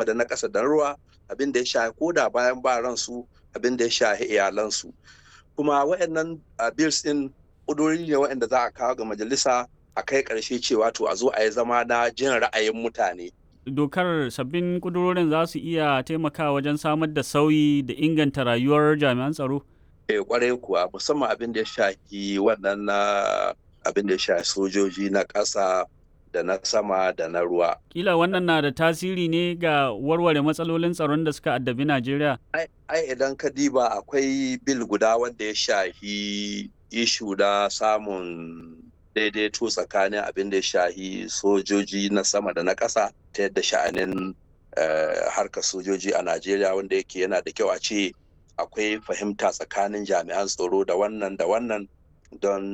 da na ƙasa da ruwa abin da ya shahi koda bayan ba ransu abin da ya shahi iyalansu kuma waɗannan bills ɗin ƙudurori ne waɗanda za a kawo ga majalisa a kai ƙarshe cewa to a zo a yi zama na jin ra'ayin mutane dokar sabbin kudurorin za su iya taimakawa wajen samar da sauyi da inganta rayuwar jami'an tsaro? Eh kwarai kuwa musamman abin da ya shafi wannan na abin da ya shafi sojoji na ƙasa da na sama da na ruwa. Kila wannan na da tasiri ne ga warware matsalolin tsaron da suka addabi Najeriya? Ai idan ka diba akwai bil guda wanda ya shafi ishu da samun daidaito tsakanin abin da ya shahi sojoji na sama da na ƙasa ta yadda sha'anin harkar sojoji a Najeriya wanda yake yana da kyau a ce akwai fahimta tsakanin jami'an tsaro da wannan da wannan don